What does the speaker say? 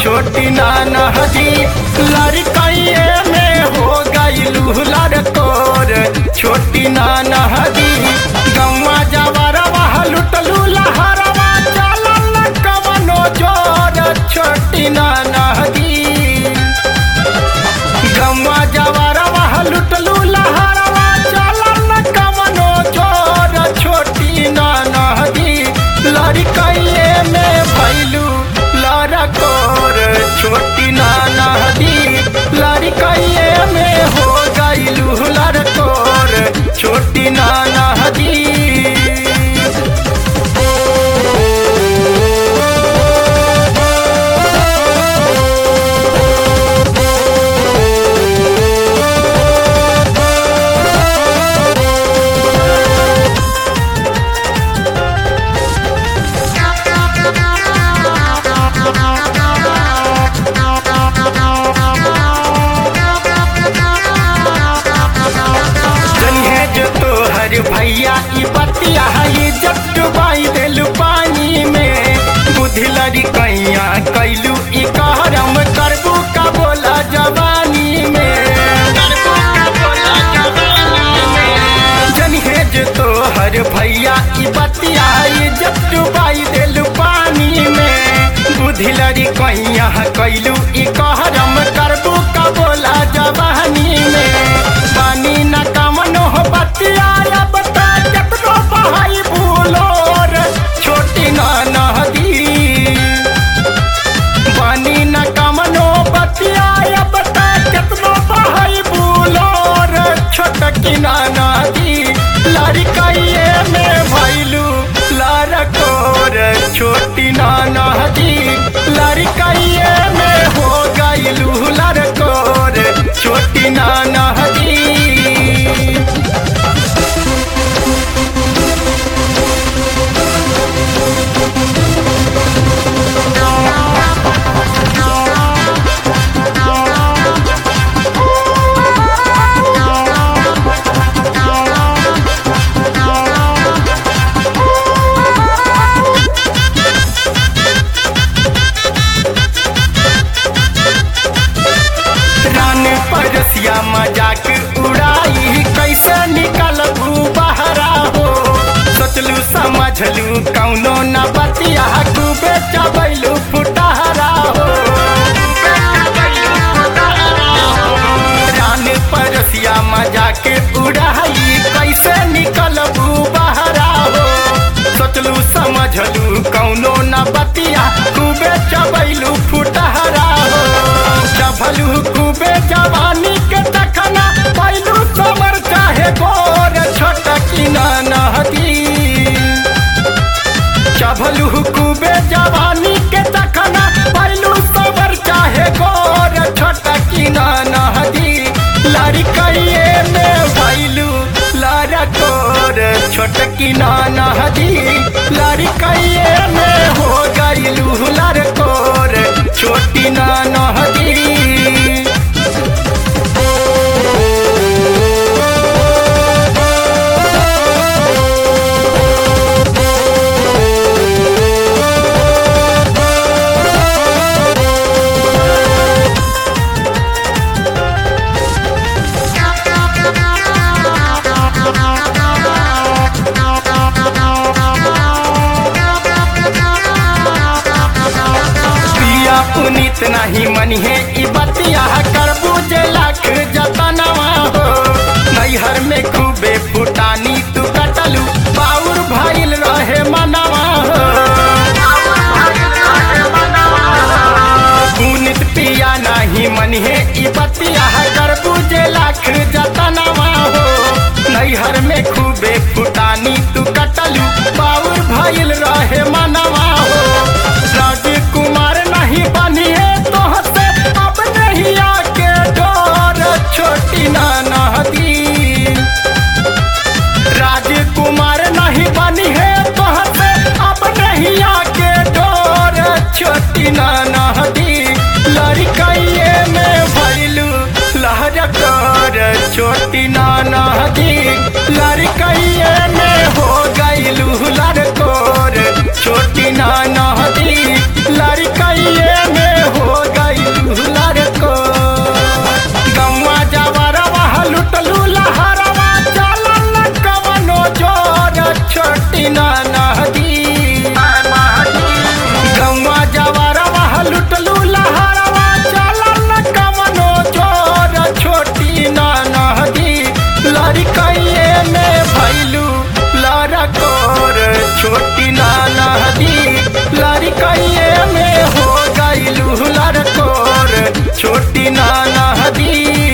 छोटी नाना हजी लड़कइए में हो गईलू लड़कोर छोटी नाना हजी गौवा जवरवा लुटलू लहरवा चलल कवनो जोर छोटी नाना हजी गौवा जवरवा लुटलू लहरवा चलल कवनो जोर छोटी नाना हजी लड़कइए में भैलू लड़कोर छोटी नाना हदी लड़कइए में हो गईलू लड़कोर छोटी नाना हदी जनिहे जो तोहर भैया ई बतिया है जब डुबाई देलू पानी में बुद्धि लड़ी कैया कैलू ई कहरम करबू का बोला जवानी में करबू का बोला जवानी में जनिहे जो तोहर भैया ई बतिया है जब डुबाई देलू पानी में बुद्धि लड़ी कैया कैलू ई कहरम करबू का बोला जवानी में पानी न कमनो हो बतिया अब तो केतनो बहाई भूलोर छोटी ना नदी पानी न कमनो बतिया अब तो केतनो बहाई भूलोर छोटकी ना नदी लड़कइए में भैलू लड़कोर छोटी ना नदी लड़कइए में हो गईलू लड़कोर छोटी ना नदी रान परसिया मजाक उड़ाई कैसे निकल बहरा हो सोचलू समझलू कौनो न बतिया डूबे चबैलू फुटहरा हो रान परसिया मजाक उड़ाई कैसे निकल बहरा हो सोचलू समझलू कौनो न बतिया खूबे चबैलू फुटहरा हो चभलू खूबे जवानी के तखना पैलू समर चाहे गोर छोटकी ना नहदी चभलू खूबे जवानी के तखना पैलू समर चाहे गोर छोटकी ना नहदी लड़कइए में भैलू लड़कोर छोटकी ना नहदी लड़कइए में हो गईलू लड़कोर छोटी ना नहदी पिया पुनीत नहीं मनिहे ई बतिया करबू जे लाख जतनवा हो नैहर में खूबे फुटानी तू कटलू बाउर भइल रहे मनवा हो पुनीत पिया नहीं मनिहे ई बतिया करबू जे लाख जतनवा हो नैहर में खूबे फुटानी तू कटलू बाउर भइल रहे मनवा हो राजकुमार नहीं बनिए तो हसे अब नहीं आके डोर छोटी नाना हदी राजकुमार नहीं बनी है तो हसे अब नहीं आके डोर छोटी नाना हदी लड़कइए में भैलू लहर कर छोटी नाना हदी लड़कइए में हो गईलू लड़कोर छोटी नाना हदी लड़कइए में हो नदी लड़कइये में हो गईलू लड़कोर छोटी ना नदी